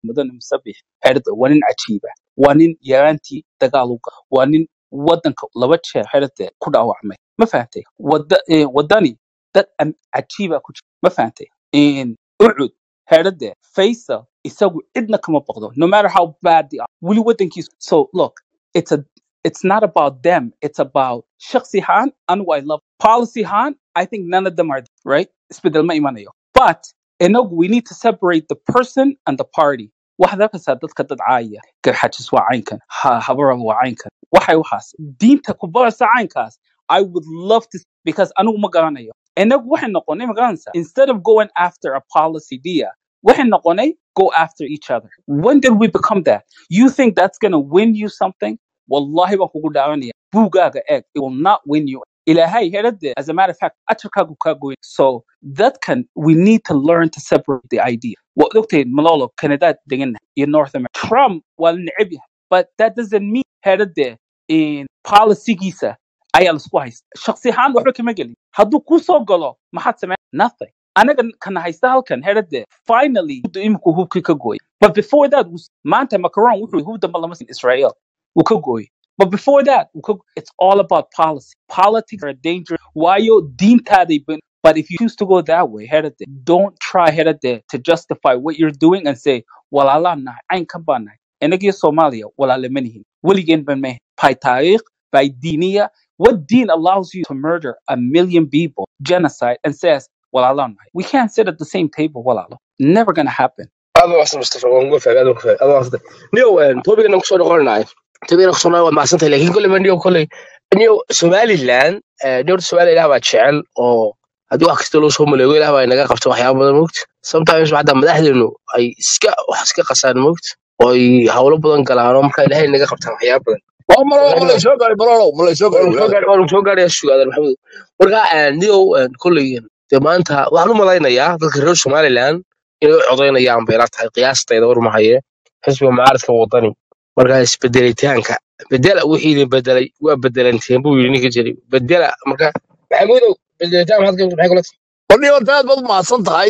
mudane musabix xerada waa nin cajiiba waa nin yaraantii dagaal u gala waa nin wadanka laba jeer xerada ku dhaawacmay ma fahantay wada eh, wadani dad am- cajiiba ku jira ma fahantay In ucud xerada faisal isagu cidna kama boqdo no matter how bad they are weli wadankiisu so look it's a it's not about them it's about shakhsi ahaan anigu i love policy ahaan i think none of them are right isbedel ma imanayo but inagu we need to separate the person and the party waxaad arkaysaa dadka dad caaya garxajis waa caynkan ha- habaral waa caynkan waxay waxaas diinta ku baraysa caynkaas i would love to because anigu ma garanayo inagu waxay noqonay ma garanaysaa instead of going after a policy dia waxay noqonay go after each other when did we become that you think that's going to win you something wallahi baan kugu dhaaranaya buugaaga eeg it will not win you ilaahay herade as a matter of fact ajarkaagu kaa goyn so that can we need to learn to separate the idea waad ogtahay malolo canadaad degannahay iyo north america trump waa la neceb yahay but that doesn't mean herade in policygiisa ayaa laisku haysta shaksi ahaan waxba kama gelin hadduu kuu soo galo maxaad samey nothing anaga kana haysta halkan herade finally iminku hubkii ka gooy but before that was- maanta macron wuxuu hub damba lama siin israel wuu ka gooy but before that wuu ka- it's all about policy politics are dangerous waayo diintaaday ban but if you choose to go that way herade don't try herade to justify what you're doing and say walaalaan nahay caynkan baan nahay inagiyo soomaaliya walaale ma nihin weligeen ban mahe by taariikh by diiniya what deen allows you to murder a million people genocide and says walaalaan nahay we can't sit at the same table walaalo never gonna happen aad baa waxsan mustafa waan uga fahmay aad uga fahmay aad baa waxsan niyow toobigana kusoo noqonanahay toobigana kusoo noqon waa mahadsantahay laakiin kolley ma niyow kolley niyow somaliland niyow somaliland ilaah baa jecel oo haddii wax kasta loo soo maleego ilaah baa inaga qabta waxyaaba badan moogta sometimes xataa madaxdeenu ay iska wax iska qasaan moogta oo ay hawlo badan galaan oo marka ilaahay inaga qabtaan waxyaaba badan waa malolo ma ilaahna laysoo gaari malolo ma laysoo gaari waanu soo walaal gaar waanu soo gaaraya sugaadan maxamed marka niyow kolley dee maanta waxaan u malaynayaa dadka reer somaliland inay u codaynayaan bay ila tahay qiyaastayda war mahaye xisbiga mucaaradka wadani marka isbedelitaanka bedela wixii idin bedelay waa bedelanteen buu yidhi ninka jiray bedela marka maxamudow bedelitaan maxaad ka maxay kula tahay warni horta aad baad umahadsan tahay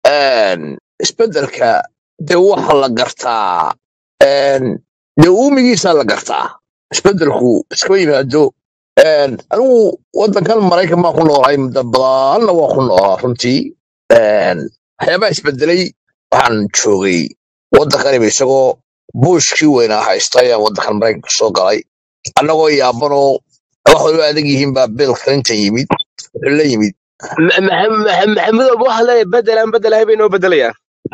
isbedelka dee waxa la gartaa een, dee uumigiisa la gartaa isbedelku iskama yimaado Een, anigu wadankan maraykan baan ku noolahay muddo badanna waa ku noolaa runtii Een, waxyaabaha isbedelay waxaan joogay waddankaniba isagoo buushkii weynaa haysta ayaan waddankan maraykanka soo galay annagoo yaabanoo wax waliba adag yihiin baa bill clinton yimid wuxuu la yimid Ma- ma- ma- maxamudow waxa leeyahay bedelaan bedelahay bay noo bedelayaan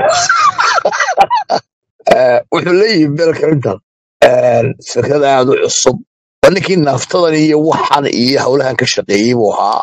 Eh, wuxuu la yimid bill clinton Een, fikrad aad u cusub waa ninkii naaftadan iyo waxan iyo howlahan ka shaqeeyey buu ahaa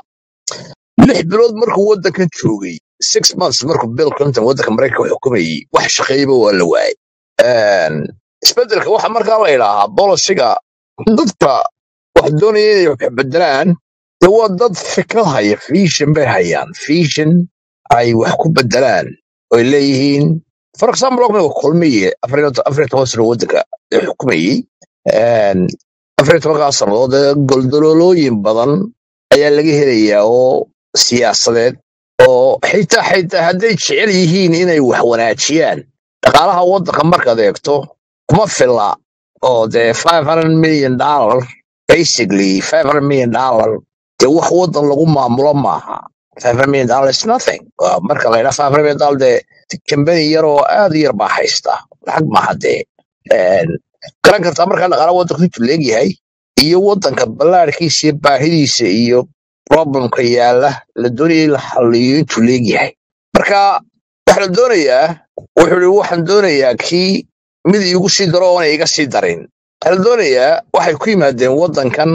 lix bilood markuu waddankan joogay six months markuu bill clinton waddanka maraykanka xukumayey wax shaqeeyaba waa la waayay Een, isbedelka waxa markaa la idhaahaa bolisiga dadka wax doonaya inay wax bedelaan de waa dad fikrad haya vision bay hayaan vision ay wax ku bedelaan oy leeyihiin for example ognaga kulmiye afar iyo afar iyo toban sano waddanka ee xukumayey Een, afar iyo tobankaa sannadood ee goldololooyin badan ayaa laga helayaa oo siyaasadeed oo xitaa xitaa hadday jecel yihiin inay wax wanaajiyaan dhaqaalaha waddanka markaad eegto kuma filla oo dee five hundred million dollar basically five hundred million dollar dee wax waddan lagu maamulo maaha five hundred million dollar is nothing Waa marka la yidhaha five hundred million dollar dee kambani yar oo aad u yar baa haysta lacag maaha dee Een, garan kartaa markaa dhaqaalaha waddanku intuu leegyahay iyo waddanka ballaarkiisa iyo baahidiisa iyo problemka yaala la doonaya in la xalliyo intuu leegyahay marka waxa la doonayaa wuxuu i waxaan doonayaa kii mid iigu sii daro oona iga sii darin waxaa la doonayaa waxay ku yimaadeen waddankan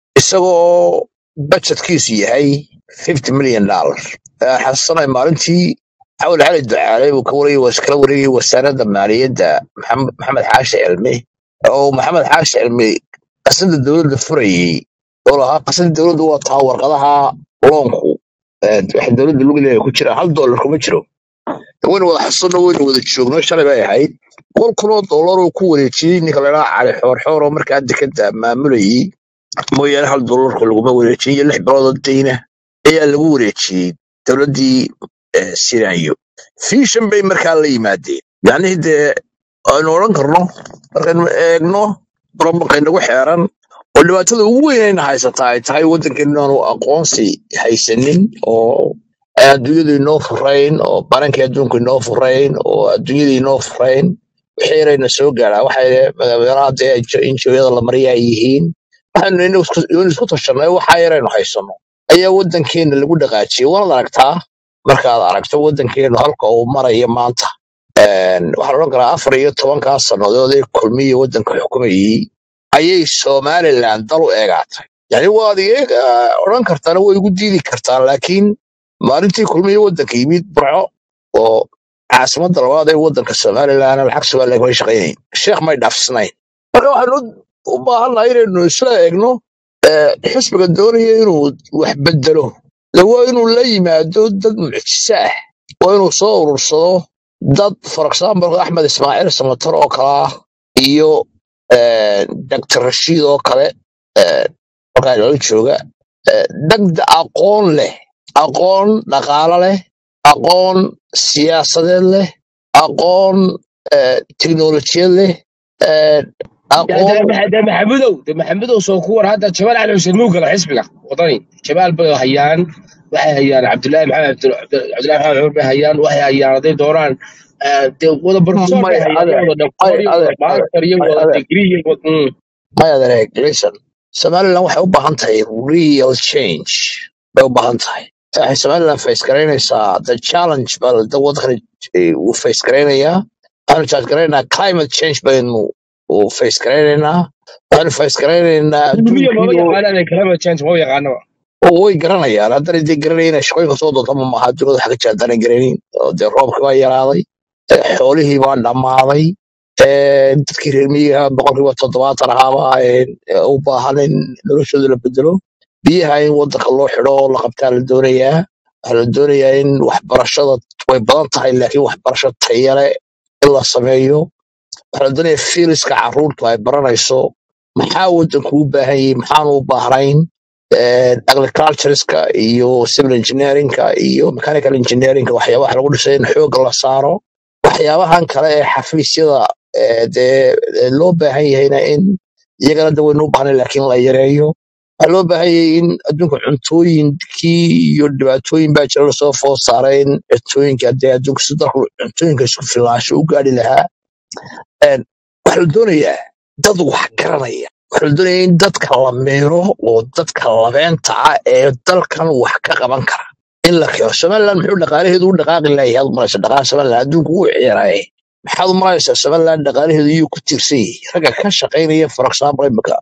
isagoo budgetkiisu yahay fifty million dollar xasanay maalintii xawal cali ducaale uu ka wareegay was kala wareegay wasaaradda maaliyadda maxamed maxamed xaashi cilmi oo maxamed xaashi cilmi qasada dowladda furayey oo lahaa qasada dowladda waa taa warqadaha loonku eh, waxa dowladda lagu leeyahay ku jira hal dollar kuma jiro waynu wada xasuuno waynu wada joogno shalay bay ahayd boqol kun oo dollar uu ku wareejiyey ninka la dhaha cali xoor xoor oo markaa dekada maamulayey mooyaane hal dollarku laguma wareejin iyo lix bilood oo dayna ayaa lagu wareejiyey dowladdii eh, siraayo fiishan bay markaa la yimaadeen yacnihii dee aynu odhan karno markaynu eegno problemka inagu xeeran oo dhibaatada ugu weyn ayna haysataa ay tahay waddankeenu inaanu aqoonsi haysanin oo aan adduunyadu inoo furayn oo barankii adduunku inoo furayn oo adduunyada inoo furayn wixii yarayna soo gaaraa waxay meelaha dee injooyada la mariya ay yihiin waxaanu inu isku inu isku tashanay waxa yaraynu haysano ayaa waddankeena lagu dhaqaajiyay waanaad aragtaa markaad aragto waddankeenu halka uu marayo maanta Een, waxaan odhan karaa afar iyo tobankaa sannadood ee kulmiya waddanka xukumayey ayay somaliland dal u eegaatay yani waad iga odhan kartaana way igu diidi kartaa laakiin maalintii kulmiya waddanka yimid burco oo caasimadda labaad ee waddanka somaliland lacag somaliland kamay shaqaynayn sheekh may dhaafsanayn marka waxaanu u baahannahay inaynu isla eegno eh, xisbiga doonaya inuu wax bedelo de waa inuu la yimaado dad mucjise ah waa inuu soo urursado dad for example axmed ismaaciil samatar oo kale ah iyo eh, dr rashiid oo kale eh, halkaa inala jooga eh, dad aqoon leh aqoon dhaqaale leh aqoon siyaasadeed leh aqoon eh, tiknolojiyad leh eh, aqoon de maxamudow de maxamudow soo ku war hadda jamaal cali xuseen muu gala xisbiga wadani jamaal bay hayaan waxay hayaan cabdullaahi maxamed Cabdu- Cabdu- cabdullaahi maxamed cumar bay hayaan waxay hayaan hadday doonaan eh, dee wada professor bay may hayaan ade iyo wada doctor may iyo ade wada master iyo may wada ade degree iyo wada mm. may adeeg listen somaliland waxay u baahan tahay real change bay u baahan tahay waxay somaliland face garaynaysaa the challenge baa da waddankani eh, uu face garaynayaa waxaanu charge garaynaynaa climate change baynu uu face garaynaynaa waxaanu face garaynaynaa kulmiya maba adduunkii oo yaqaanaan climate change maba yaqaanaba oo way garanayaan haddana dee garanayna shaqooyinka soo doonta ma maaha adduunyada waxa ka jira haddana garanayn oo dee roobkii baa yaraaday eh, xoolihii baa dhammaaday eh, dadkii reer miyiga boqolkiiba toddobaatan ahaaba eh, u baahan in noloshooda la bedelo biyaha in waddanka loo xidho oo la qabtaa la doonayaa waxaa la doonayaa in waxbarashada way badan tahay laakiin waxbarasho tayale in la sameeyo waxaa la doonayaa fiiliska carruurtu ay baranayso maxaa waddanku u baahan yahay maxaanu u baahnayn eh, agricultureska iyo civil engineeringka iyo mechanical engineeringka waxyaabaha lagu dhisay in xoogga la saaro waxyaabahan kale ee xafiisyada eh, dee eh, loo baahan yahayna in iyagana de waynu u baahnay laakiin la yareeyo waxaa loo baahan yahay in adduunka cuntooyinkii iyo dhibaatooyin baa jira lasoo food saaray in cuntooyinka dee adduunka si dalku cuntooyinka isku filaansho u gaadhi lahaa Een, waxaa la doonayaa dad wax garanaya waxaa la doonayaa in dadka la meero oo dadka labeenta ah ee dalkan wax ka qaban kara in la keeno somaliland muxuu dhaqaalaheedu u dhaqaaqi layahay aad maraysa dhaqaalaha somaliland adduunku wuu ciyaaraaye maxaad u maraysaa somaliland dhaqaalaheedu iyuu ku tiirsan yahay ragga ka shaqaynaya for example imika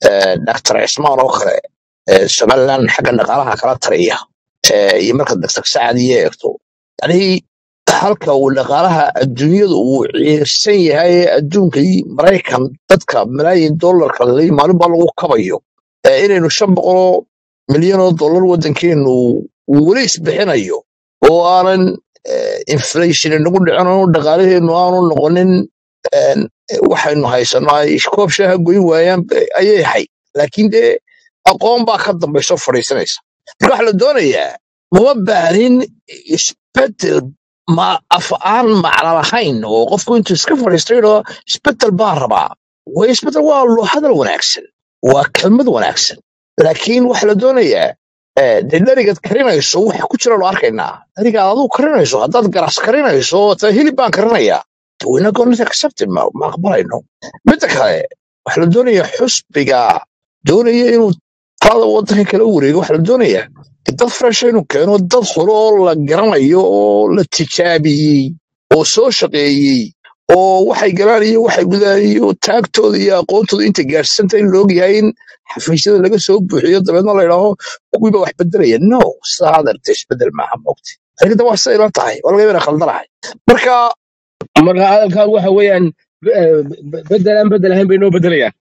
dr cismaan oo kale ee somaliland xagga dhaqaalaha kala tariya ee, iyo marka dr sacad iyo eegto yani halka uu dhaqaalaha adduunyada uu ciirsan yahay ee adduunka iyo maraykan dadka malaayin dollarka la- maalin baa lagu kabayo ee inaynu shan boqoloo milyan oo dollar waddankeenu uu weli isbixinayo oo aanan eh, inflation inagu dhicin oo dhaqaalaheenu aanu noqonin een, waxaynu haysano ay koob shaaha goyn waayaan ba- ayay ahayd laakiin dee aqoon baa ka dambayso fadhiisanaysa marka waxaa la doonayaa mama baahin isbedel ma af aan macno lahayn oo qofku intuu iska fadhiisto yidhao isbedel baan rabaa way isbedel waa lo- hadal wanaagsan waa kelmad wanaagsan laakiin waxaa la doonayaa eh, dee dherigaad karinayso waxa ku jira lo arkaynaa dherigaad aduu karinayso haddaad garas karinayso ta hilib baan karinayaa wayna goonita accepted ma ma aqbalayno midda kale waxaa la doonayaa xusbiga doonaya inuu talada waddanka kala wareego waxaa la doonayaa dad fresh inuu keeno dad hore oo la garanayo oo la tijaabiyey oo soo shaqeeyey oo waxay galaan iyo waxay gudaan iyo taagtooda iyo aqoontooda inta gaadhsanta in la ogyahay in xafiisyada laga soo buuxiyo dabeedna la idhaaho kuwiiba wax bedelaya no sidaa adeerta isbedel maaha moogta arigada waa siday la tahay waa laga yana khaldanahay marka marka hadalkan waxa weeyaan eh, be- bedel aan bedel ahayn bay noo bedelayaan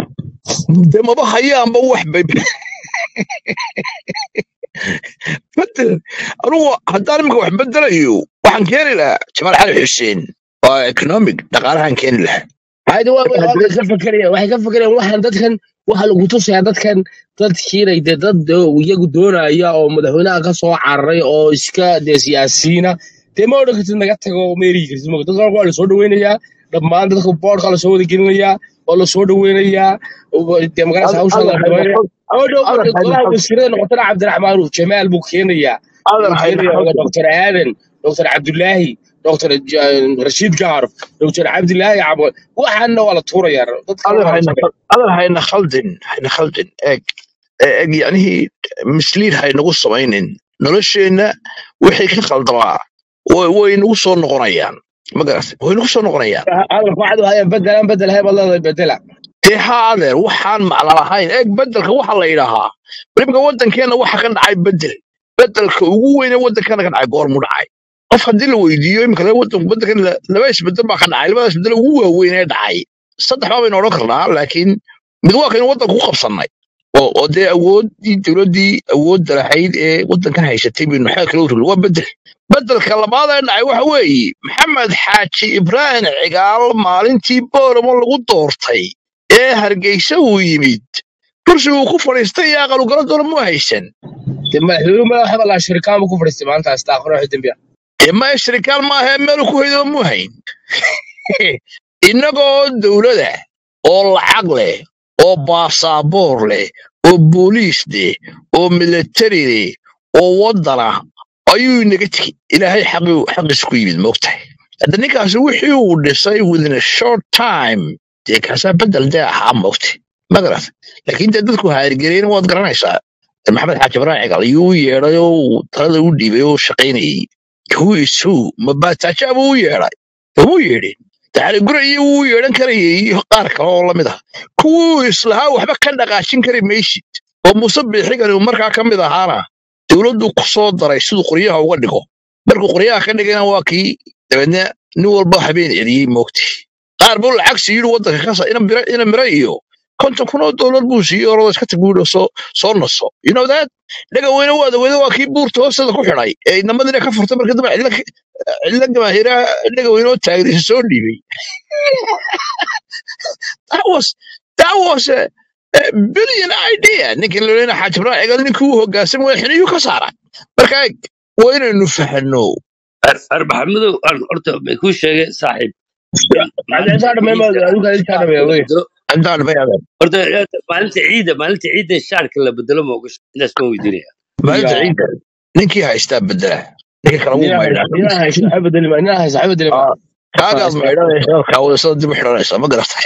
de maba hayaanba wax bay bedel anugu haddaan imika wax bedelayo waxaan keeni lahaa jamaal cali xuseen waa economic dhaqaalahan keeni lahaa hayda waa way halka ka fakerayaan waxay ka fakerayaan waxaan dadkan waxa lagu tusayaa dadkan dadkiinay dee dad dee iyagu doonaya oo madaxweynaha ka soo cararay oo iska dee siyaasiyiina dee ma odhan kartid naga tago ma erigi kartid moogta dadka waa la soo dhaweynayaa dhammaan dadka boodhka lasoo wada gelinayaa oo lasoo dhaweynayaa oo dee magarasa Adar hawsha la adar hayna dhameynaya khal oo dhow adar hayna golaha khal wasiirada noqotana cabdiraxmaan uu jamaal buu keenayaa adar wuxuu hayna keenayaa khaldin doctor aadan doctor cabdulaahi doctor rashiid gaarf doctor cabdilaahi cabo waxaana waa la tuurayaa dadka adar waa la hayna tuuraya khal adar hayna khaldin hayna khaldin eeg eeg yacnihii misliid haynagu samaynin nolosheenna wixii ka khaldamaa way way nagu soo noqonayaan ma garatay way nagu soo noqonayaan hadalka waxaad hayaan bedelaan bedel hay baad leedahay bedela dee haa adeer waxaan macno lahayn eeg bedelka waxa la yidhaahaa weliba waddankeenna waxa ka dhacay bedel bedelka ugu weyne waddankeena ka dhacay goormu dhacay qof haddii la weydiiyo imika le waddanku waddankan la- laba isbedel baa ka dhacay labadaas bedel ugu waaweyn ee dhacay saddex baa baynu odhan karnaa laakiin mid waa kaynu waddanka ku qabsannay oo oo dee awooddii dowladdii awoodda lahayd ee waddankan haysatay baynu xeel kala urugl waa bedel bedelka labaad ee dhacay waxa weeye maxamed xaaji ibraahim cigaal maalintii booramo lagu doortay ee hargeysa uu yimid kursi uu ku fadhiistay iyo aqal ugala doona mu haysan dee madaxweynuhu madaxa baa laa shirikaanba ku fadhiistay maanta astaaqro wixii dembi ah dee ma shirikaal maaha meel ku haydo mu hayn innagoo dowlada oo lacag leh oo baasaboor leh oo booliis leh oo militari leh oo waddana ayuu inaga tegi ilaahay xaqii xaqiis ku yimid moogtahay hadda ninkaasi wixii uu dhisay within a short time dee kaasaa bedel dee ahaa moogtay ma garat laakiin dee dadku haargeliyeen waad garanaysaa maxamed xaaji ibraahim cigal ayuu u yeedhay oo uu talada u dhiibay oo shaqaynayay who is who ma baataaja buu u yeedhay umuu yeedhin daxali gure iyo wuu yeedhan karayay iyo qaar kale oo lamid ah kuwuu islahaa waxba ka dhaqaajin kari maysid oo muuse biixigani uu markaa ka mid ahaana dowladdu ku soo daray siduu qoryaha uga dhigo markuu qoryaha ka dhigayna waa kii dabeedna nin walba habeen celiyey moogti qaar buu lacag siiyey waddanka kasa ina mira ina mira iyo konton kun oo dollar buu siiyey orada iska tag buuhi soo soo naso you know that dhaga weyne waada weyne waa kii buurta hoosteeda ku xidhay ee namadina ka furtay markii dambe cidla cidla gamaahiraa dhaga weyne oo taagdiisa soo dhiibay that was that was a, a billion idea ninkii la leena xaaji ibraahim cigal ninkii uu hoggaansan way xiniyuu ka saaray marka eeg waa inaynu fahanno arbaxamadow aan horta may kuu sheegay saaxiib in maalinta intaa dhammeyn ciidda adigu intaa shaarka dhammeey la wey bedelo intaan bayaadan horta maalinta ciidda maalinta ciidda shaarka la bedelo ma ogasho intaas ma weydiinaya maalinta ya ciidda ninkii haystaa bedela ninkii kale wuu nina maydhaa nina hayso waxa bedeli ma nina hayso waxa bedeli ma Ah, kaagaad haysta maydhanaysa kaawada dib u xidhanaysa ma garatay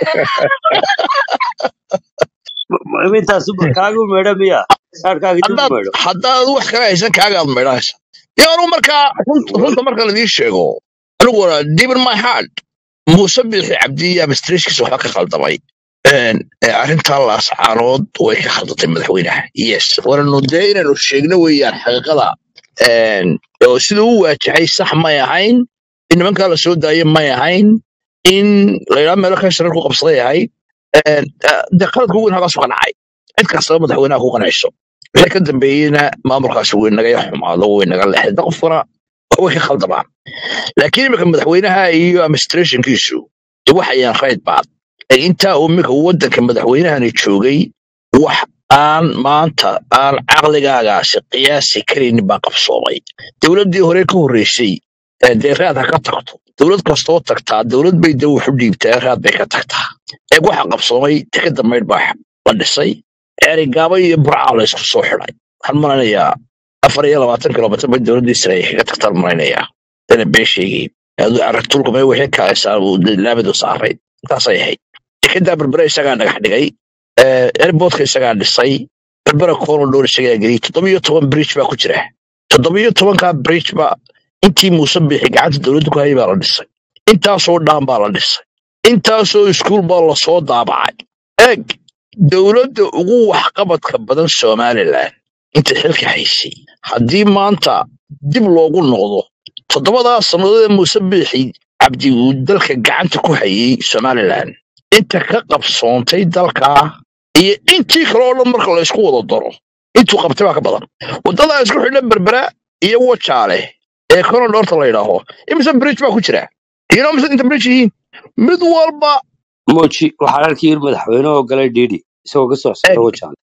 Ma- ma- intaas kaagu meedha miya shaarkaaga dib u haddaad meedho haddaad wax kale haysan kaagaad maydhanaysa iyo anugu markaa runta runta marka ladii sheego aniguna deep in my heart muuse biixi cabdi administrationkiisa waxba ka khaldamay Een, ee arrintaa laascaanood way ka khaldatay madaxweynaha yes waananu dee inaynu sheegno weeyaan xaqiiqada Een, oo siduu u waajahay sax may ahayn in nimankaa la soo daayo may ahayn in layidhaha meelo ka sharar ku qabsaday ahayd Een, eh, dee qaladka ugu weyn halkaas ka dhacay cid kastaba madaxweynaha ku qanacso wixii ka dambeeyeyna maamulkaasi way naga xumaado way naga lexda qofkuna way ka khaldamaan laakiin imika madaxweynaha iyo administrationkiisu dee waxayaan rayd baad ee intaa uu imika waddanka madaxweynahani joogay wax aan maanta aan caqligaagaasi qiyaasi karaynin baa qabsoomay dowladdii hore ka horreysay ee dee raad ha ka tagto dowlad kastoo tagtaa dowlad bay dee wax u dhiibtaa raad bay ka tagtaa eeg waxa qabsoomay tikada maydh baa la dhisay ceerigaaba iyo burcaa la isku soo xidhay waxaan malanayaa afar iyo labaatan kilomitir bay dowladdii sare ay kaga tagtaan malanayaa dana been sheegay aragtulka may wixii kaasaa laabadu saaray intaasay ahayd tikadaa berbere isagaa dhagax dhigay airportka isagaa dhisay berbera corridor isagaa geliyay toddobiyo toban bridge baa ku jira toddobiyo tobankaa bridge ba intii muuse bixi gacanta dowladda ku hayay baa la dhisay intaasoo dhaan baa la dhisay intaasoo iskuul baa lasoo daabacay eeg dowladda ugu waxqabadka badan somalilan inta xilka haysay haddii maanta dib loogu noqdo toddobadaa sannadood ee muuse biixi cabdi uu dalka gacanta ku hayay somalilan inta ka qabsoontay dalkaa iyo intii kale oo dhan marka la isku wada daro intuu qabtay baa ka badan waddadaa isku xidhan berbera iyo wajaale ee korodhoorta la yidhaaho imise bridge baa ku jira iyo mise inta bridge yihiin mid walba moji waxaan arkay in madaxweyne oo galay dhiidhi isagoo ka soo eeg socda wajaale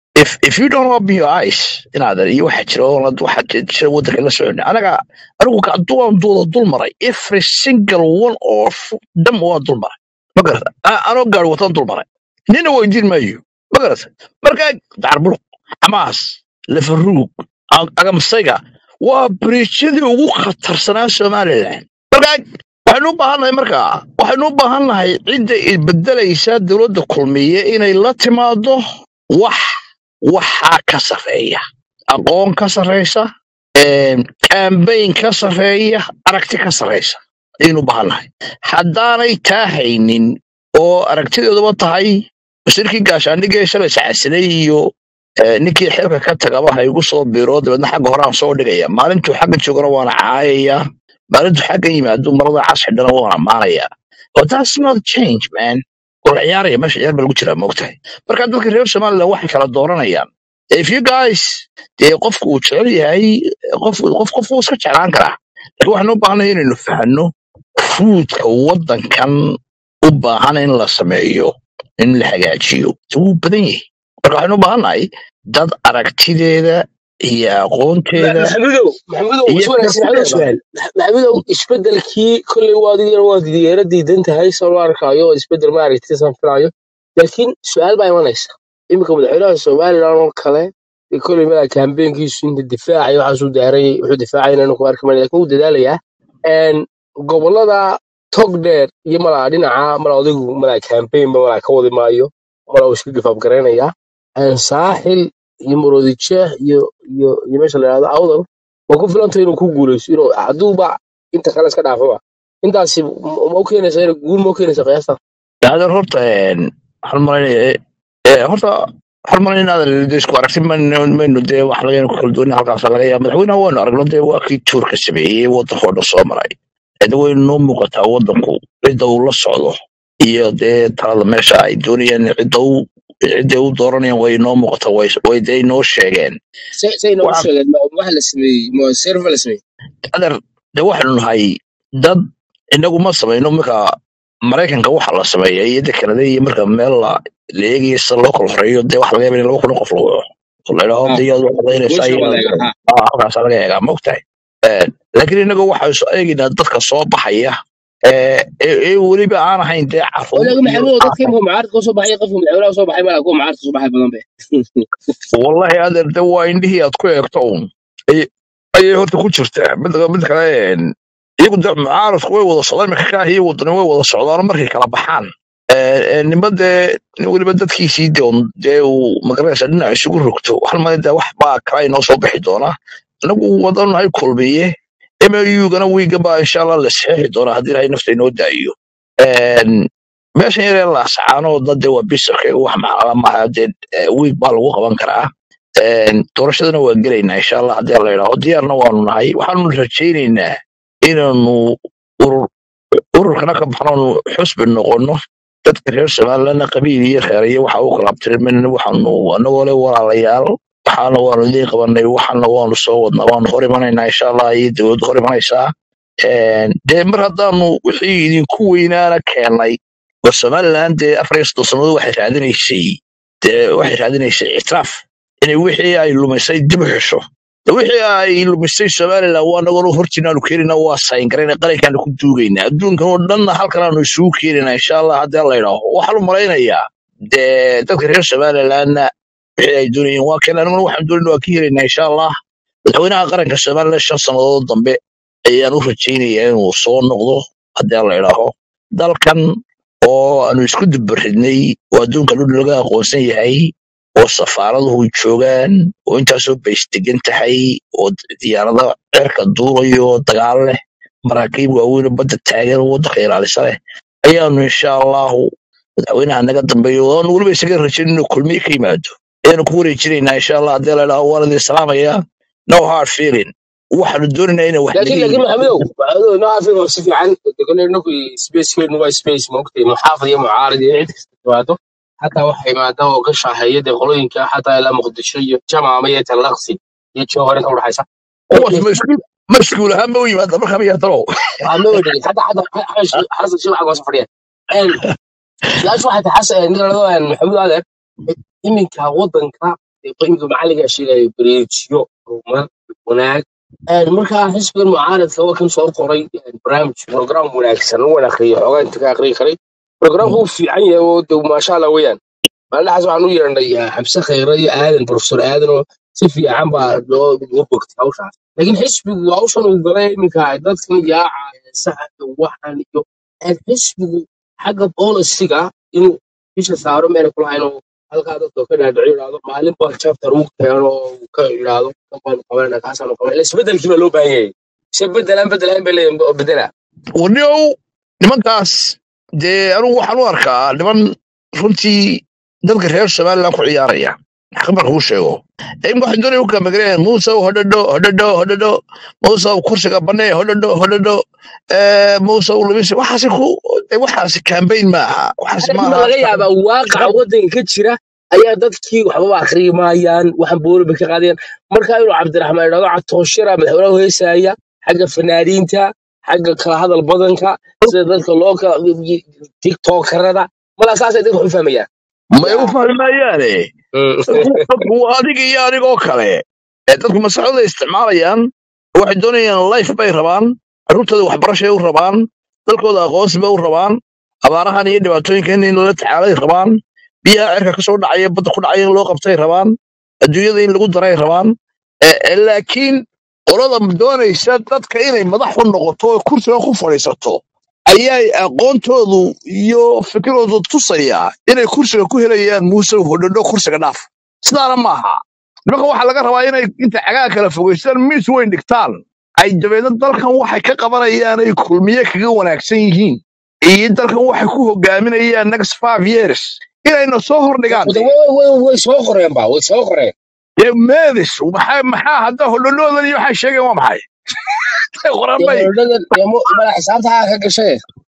if if you don't open your eyes inaad iyo waxa jira oo la- waxa jira waddanka la socon anaga anigu ka duwan duuda dul maray every single one of them waa dul maray ma garata A- anoo gaari watan dul maray nina weydiin maayo ma garata marka dacarbuluq xamaas lafaruug A- agamsayga waa biriijyadii ugu khatarsanaa somalilan marka waxaynu u baahannahay marka waxaynu u baahannahay cidda bedelaysa dowladda kulmiye inay la timaado wax waxaa ka sarreeya aqoon ka sarreysa kambayn ka sarreeya aragti ka sarreysa ayaynu u baahannahay haddaanay taa haynin oo aragtideeduba tahay wasiirkii gaashaandhigee shalay sacasinay iyo eh, ninkii xilka ka tagaba ha igu soo biro dabeedna xagga horaan soo dhigaya maalintuu xagga joogana waana caayaya maalintuu xagga yimaado marada cas xidhana waan ammaanaya but that's not change man wala ciyaaraya meesha ciyaar baa lagu jiraa moogtahay marka dadka reer somaliland waxay kala dooranayaan if you guys dee qofku uu jecel yahay qof qof qof wuu iska jeclaan karaa laakiin waxaan u baahanay inaynu fahanno fuudka waddankan u baahan in la sameeyo in la hagaajiyo wuu badan yahay marka waxaynu u baahannahay dad aragtideeda iyo aqoonteeda maxamudow maxamudow iyo is wanaagsan maxamudow kartideeda su'aal maxamudow isbedelkii kolley waad idin waad diyaara diidan tahay soo loo arkaayo oo isbedel ma aragtid san filaayo laakiin su'aal baa imanaysa iminka madaxweynaha somaliland oo kale dee kolley mala kambeynkiisu inta difaaca iyo waxaasuu daaray wuxuu difaacayna inku arki mayna laakiin wuu dadaalayaa Een, gobolada togdheer iyo malaa dhinaca mala adigu malaa kambeynba malaa ka wadi maayo mala uu iska gifaab garaynayaa Een, saaxil iyo muroodijeex iyo iyo iyo meesha la yidhahdo awdal waa ku filantay inuu ku guuleysto inuu hadduuba inta kale iska dhaafaba intaasi ma ma u keenaysa inay guul ma u keenaysa qiyaasta daadan horta een, waxaan malaynaya ee, horta waxaan malaynaya inaadan dee isku aragti mayno mayno dee wax laga ku kala duwan halkaas laga yaaba madaxweynaha waanu aragno dee waa kii tuurka sameeyey waddankoo dhan soo maray ede way noo muuqataa waddanku cidda uu la socdo iyo dee talada meesha ay doonayaan cidda u cidda u dooranayaan way noo muuqataa way way dee noo sheegeen say say noogu waxa sheegeen ma waxa la sameeyey ma server la sameeyey adeer dee waxaanu nahay dad inagu ma samayno marka maraykanka waxa la sameeya iyo de kanada iyo marka meel la la eegayo sida loo kala horeeyo dee waxa laga yaaba in laba kun oo qof lagu waco oo la idhaho ha de iyaad waxadaynaysaa meesha iyo waa la inaad egaa ha ah, halkaasa laga eegaa ma ogtahay laakiin inaga waxaa soo eegaynaa dadka soo baxaya ee ee ee weliba aan ahayn dee oo caruur laakiin iyo maxamudow dadka imika mucaaradka ka soo baxay qofka madaxweynaha soo baxay malaa kuwa mucaaradka soo baxay badan be wallahi adeer de waa indhihii aad ku eegto un ay- ayay horta ku jirtaa mid mid kale een, iyagu de mucaaradku way wada socdaan imika kaahi iyo wadani way wada socdaan markay kala baxaan Ee, ee, nima dee nin weliba dadkiisii de un dee uu magaranaysa dhinac isugu rogto waxaan malay de wax baa kala inoo soo bixi doona anagu wadan hay kulmiye mugana wiiga baa insha allah la saxeexi doonaa haddii ilahay nafta inoo daayo Een, meeshan yaree laasacaanoo dad dee waa bisarka wax macala maaha dee eh, wiig baa lagu qaban karaa Een, doorashadana waa gelaynaa insha allah haddii la yidhaaho diyaarna waanu nahay waxaanu rajaynaynaa inaanu urur ururkana ka baxnoonu xusbi noqono dadka reer somalilandna qabiil iyo reer iyo waxa u kala abtirmin waxaanu anagoo le walaalayaal waxaana waanu idiin qabanay waxaana waanu soo wadnaa waanu hor imanaynaa insha allah iyo dowladdu hor imanaysaa Een, dee mar haddaanu wixii idinku weynaana keenay war somaliland dee afar iyo soddon sannadood waxay raadinaysay dee waxay raadinaysay ictiraaf inay wixii ay lumisay dib u xesho de wixii ay lumisay somaliland waa nagoo hortiinaanu keenayna waa sayngarayna qarankaanu ku duugaynaa adduunkan oo dhanna halkan aanu isugu keenaynaa insha allah haddii la yidhaaho waxaan u malaynayaa dee dadka reer somalilandna wixii ay doonayeen waa keen aniguna waxaan doonayna waa ka helaynaa insha allah madaxweynaha qaranka somaliland shan sannadood dambe ayaan u rajaynayaa inuu soo noqdo haddii la idhaaho dalkan oo aanu isku dubaridnay oo adduunka dhul laga aqoonsan yahay oo safaaraduhu joogaan oo intaasoo bays degan tahay oo diyaarada cirka duulayo dagaal leh maraakiib waaweyn oo badda taagan oo waddanka ilaalisa leh ayaanu insha allahu madaxweynaha naga dambeeyo oo aanu weliba isaga rajayn inuu kulmiye ka yimaado ayaanu ku wareejinaynaa insha allah haddii la idhaaho waan idin salaamayaa no hard feeling waxaanu doonaynaa inay wax laakiin naga laakiin yimaado maxamudow maxamudow noo afiga si fiican kole inaku spacekeenu waa space maogtay muxaafid iyo mucaarad iyo cid kasta timaado xataa waxa imaada oo ka shaaheeya dee qolooyinka xataa ilaa muqdisho iyo jamaama iyo talaqsi iyo jowhar inta udhaxaysa kuwaas ma iskuul ma iskuul ahaan ma u yimaada markaa miyaa talow waxaa loo dhigay xataa xataa xasan shi waxaa fadhiya su-aashu waxay tahay xasan nigalado maxamuud adeer iminka waddanka imika macallinka sheegaya beriijyo horumar wanaag Een, markaa xisbigan mucaaradka waa kan soo qoray een, barnaamij program wanaagsan u wanaaqriyo xoogaa inta ka aqriyi karay programku wuu fiican yahay oo de maasha allah weeyaan maalinahaas waxaan u yeernay ah, xabse khayre iyo aadan profesor aadan oo si fiican baa loo loo bogtay hawshaas laakiin xisbigu hawshan uu galay iminka dadkan yaaca saxanka waxan iyo een, xisbigu xagga bolisiga inuu bisha saaro meena kulahayn oo halkaa dadka ka dhaadhico yidhaahdo maalin baa chapter uu keeno oo uu ka yidhaahdo kan baanu qabanayna kaasaanu qabanayna isbedelkii baa loo baahan yahay se bedelaan bedelaan bay leeyihin oo bedela warniow nimankaas dee anugu waxaan u arkaa niman runtii dadka reer somaliland ku ciyaaraya xaq marka uu sheego imka waxaan doonaya u kala magareen muusow hodhadho hodhadho hodhadho muusow kursiga banee hodhadho hodhadho muusow lumis waxaasi ku eh, waxaasi campaign maaha waxaasi laakiin ma maaha laga yaabaa waaqaca waddanka ka jira ayaa dadkii waxbaba akhriyi maayaan waxan booliba ka qaadayaan marka inuu cabdiraxmaan idhahdo catooshira madaxweynaha heesaya xagga fanaaniinta xagga kala hadal badanka sida dadka loo kala tiktokarada malaa saasay dadka wax u fahmayaan may u fahmi maayaane dadku dadku waa adiga iyo anigoo kale ee dadku maskaxdooda isticmaalayaan waxay doonayaan life bay rabaan carruurtooda waxbarashay u rabaan dalkooda aqoonsi bay u rabaan abaarahan iyo dhibaatooyinkan in lala tacaalay rabaan biyaha cirka ka soo dhacaya badda ku dhacaya in loo qabtay rabaan adduunyada in lagu daray rabaan Eh, eh, laakiin qolada doonaysa dadka inay madax u noqoto oo kursiga ku fadhiisato ayay aqoontoodu iyo fikiroodu tusaya inay kursiga ku helayaan muuse hodhodho kursiga dhaaf sidaana maaha nimanka waxaa laga rabaa inay inta cagaa kala fogeystaan miis weyn dhigtaan ay dabeedna dalkan waxay ka qabanayaan ay kulmiye kaga wanaagsan yihiin iyo dalkan waxay ku hogaaminayaan next five years inayna soo hordhigaan Wada- dee way way- way soo qoreen ba way soo qoreen dee meedis maxaa maxaa hadda hodhodhoodan iyo waxay sheegeen waa maxay dee qorambay hordhadan dee mo- mala xisaabta ha ka gashay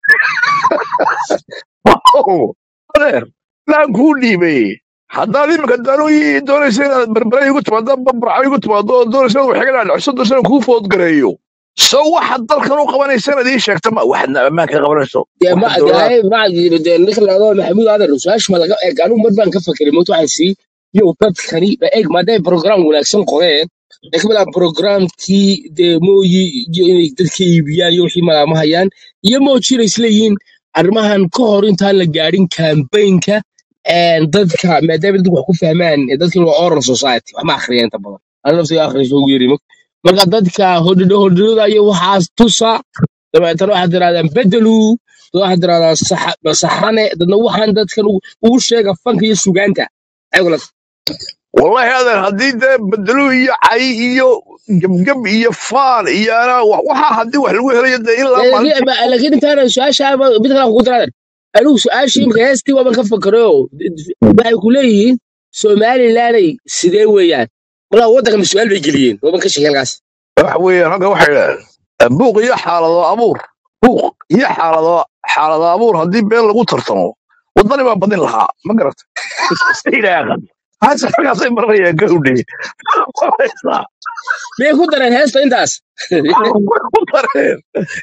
adeer laan kuu dhiibay haddaad iminka danooyi doonaysa inaad berbere igu timaado babraco igu timaado oo doonaysa inaad waxga dhaadhicso doonaysa inaan kuu foodgareeyo so waxaad dalkan u qabanaysa inaad ii sheegta ma waxaad ammaanka qabanayso dee ma waxaad dowladaha dee ma dee ninka la yidhahdo maxamuud aadan su-aasha ma laga eeg anigu mar baan ka fakeray moota waxaan sii yow dadkani ba eeg maadaay program wanaagsan qoreen laakiin malaa programkii dee mooyi iyo inay dadka iibiyaan iyo wixii malaama hayaan iyo moojina isleeyihiin arrimahan ka hor intaan la gaadhin kambaynka dadka maadaama dadku wax ku fahmaan ee dadkan waa oral society wax ma akhriyaan inta badan ana nafsiga akhriso ugu yeri marka dadka hodhidho hodhidhoda iyo waxaas tusa dabeetana waxaad tirahdaan bedelu dad waxaad tirahdaan saxa- saxane dadna waxaan dadkan ugu ugu sheega fanka iyo sugaanta ayaguna wallahi adeer haddii dee bedelu iyo cay iyo gebgeb iyo faan iyo anaa wa- waxaa haddii wax lagu helayo dee ilaa maalinta laakiin laakiin intaana su-aasha mid kale ku daraadan anigu su-aashii imika heestii waaban ka fakaro waxay ku leeyihiin somalilanay sidee weeyaan walaa waddankan su-aal bay geliyeen waaban ka sheegay halkaas waxa weeye ragga waxay idhahdeen buuq iyo xaalado abuur buuq iyo xaalado xaalado abuur haddii been lagu tartamo waddani baa badin lahaa ma garata ilaahan hase raggaasay maranayaan gawdhe waraysaa miyay ku dareen heesta intaas way ku dareen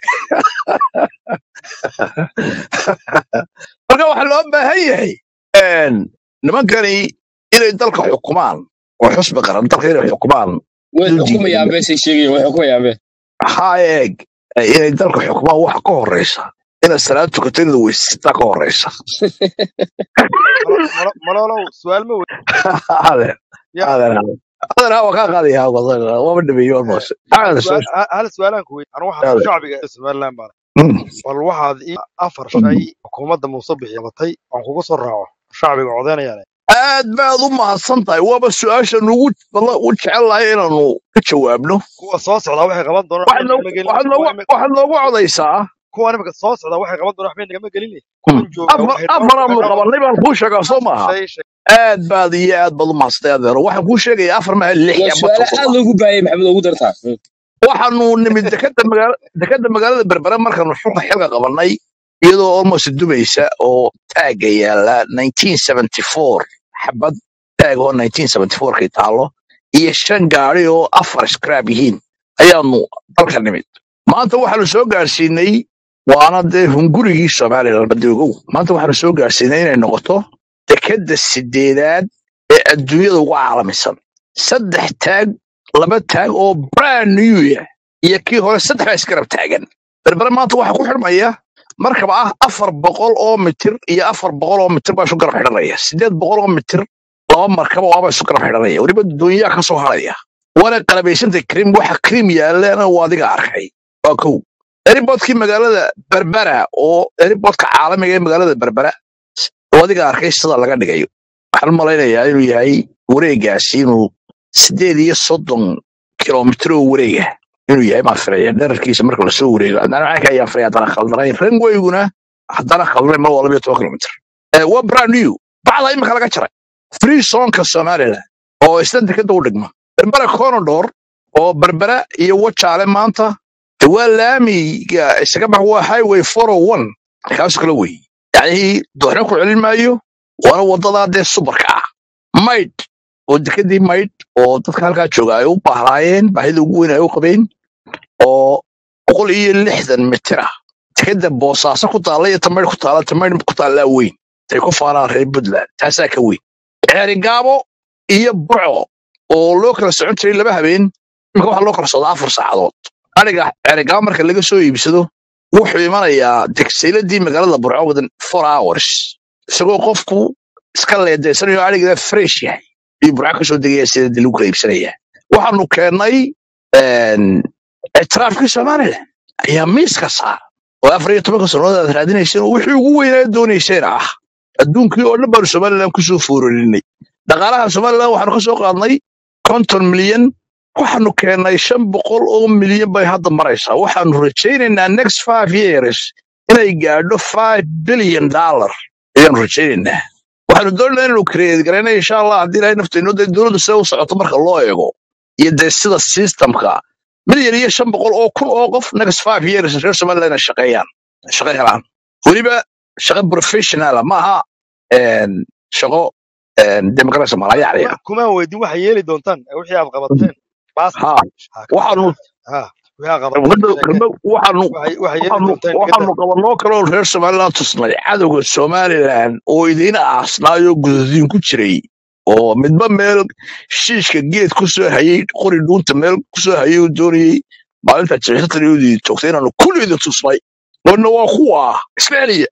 marka waxaa loo baahan yahay een, nimankani inay dalka xukumaan oo xusbi qaran dalka inay xukumaan way dul xukumayaan diidan beesay sheegayeen way xukumayaan be maxaa eeg inay dalka xukumaan waxa ka horeysa inaad salaad tukato inaad weysataa ka horeysa Malo- malo- malolow su-aal ma wey adeer ya adeer adeer waa kaa qaadaya waaba dhameeyo almost hal adeer su'aal ha- hal su-aalaan ku wey anu waxaan adeer shacbiga ee somaliland baan Mm. bal waxaad ii afar shay xukuumadda muuse bixi batay aan kugu soo raaco shacbiga codeynayaan aad baad u mahadsan tahay waaba su-aasha nugu balla- u jecel lahay inaanu ka jawaabno kuwa soo socdaa waxay qaban doonaan waxaad waxba noogu nagama gelin waxaad kuwa noogu imika waxaad noogu codaysaa kuwa imika soo socdaa waxay qaban doonaan waxba nagama gelin Mm. kuwan joogaa afar waxay noo afaraanu waxay noo qabanay baan kuu sheegaa soo afar maaha shay shay aad baad iyo aad baad u mahadsantay adeero waxaan kuu sheegaya afar maha lix waa amba su-aalo aad toddoba loogu baayay maxamed ugu dartaa waxaanu nimid dekada magaala dekada magaalada berbere markaanu xulka xilka qabanay iyadoo almost dubaysa oo taagga yaala 1974 xabad taag oo 1974 kay taalo iyo shan gaari oo afar scrap yihiin ayaanu dalka nimid maanta waxaanu soo gaarsiinay waana dee hungurigii somaliland badoogow maanta waxaanu soo gaarsiinay inay noqoto dekada sideedaad ee adduunyada ugu caalamisan saddex taag laba taag oo brand new ah iyo kii hore saddex baa isgarab taagan berbere maanta waxaa ku xidhmaya markaba ah afar boqol oo mitir iyo afar boqol oo mitir baa isu garab xidhanaya sideed boqol oo mitir laba markaba waaba isu garab xidhanaya weliba doonyaha ka soo haraya waana qalabaysantay krim waxa krim yaallana waa adiga arkay waa kow eribodkii magaalada berbera oo eribodka caalamiga ee magaalada berbera oo adiga arkay sida laga dhigayo waxaan u malaynayaa inuu yahay wareegaasi inuu sideed iyo soddon kilomitir oo wareega inuu yahay baan filaya dherarkiisa marka lasoo wareego haddana caanka ayaan filaya haddana khaldanayn ranweyguna haddana khaldanayn mar waa labiyo toban kilomitir Eh, waa brand new bacda imika laga jaray free zonka somaliland oo isna dekada u dhigma berbera conodor oo berbera iyo wajaale maanta de waa laamiga isaga bax waa highway 401 kaasoo kale wey yacnii dooxna ku celin maayo waana wadadaa dee subarka ah maydh oo dekadii maydh oo dadka halkaa jooga ay u baahnaayeen baahida ugu weyn ay u qabeen oo boqol iyo lixdan mitir ah dekada boosaaso ku taalla iyo tamaydh ku taalla tamaydh ku taallaa weyn tay ku faanaan reer puntland taasaa ka weyn ceerigaabo iyo burco oo loo kala socon jiray laba habeen imika waxaa loo kala socdaa afar saacadood aniga ceerigaabo marka laga soo iibsado wuxuu imanayaa degsayladii magaalada burco within four hours isagoo qofku iska leedaysanayo arigeeda fresh yahay iyo burco kasoo degaya sida dib lagu kala iibsanaya waxaanu keennay ictiraafkii somalilan ayaa miiska saar oo afar iyo tobanka sannadood aad raadinayseen oo wixii ugu weynaa doonayseen ah adduunkii oo dhan baanu somalilan kusoo foororinay dhaqaalaha somalilan waxaanu ka soo qaadnay konton milyan waxaanu keennay shan boqol oo milyan bay hadda maraysaa waxaanu rajaynaynaa next five years inay gaadho five billion dollar ayaanu rajaynaynaa waxaanu doonaynaa inaanu create garayna insha allah haddii ilahay nafteeno dee dowladdu sida u socoto marka loo eego iyo dee sida systemka milyan iyo shan boqol oo kun oo qof next five years reer somaliland ay shaqeeyaan shaqo helaan weliba shaqo professionala maaha een, shaqo demokarasi malayaacya kuma kuma weydin waxay yeeli doontaan ee wixii aad qabateen baas ha ha ka waxaanu ha wixii aad qabateen gabadha sheekeen gabadha waxaanu waxay waxay yeeli waxaanu doontaan gada waxaanu qabanoo kaloo reer somaliland tusnay cadowga somaliland oo idiin aasnaayoo gududiin ku jiray oo midba meel shiishka geed ku soo hayay qori dhuunta meel ku soo hayay uu doonayey maalinta jibixataniyoodii joogtay inaanu kulliida tusnay oona waa kuwa ismaaciiliya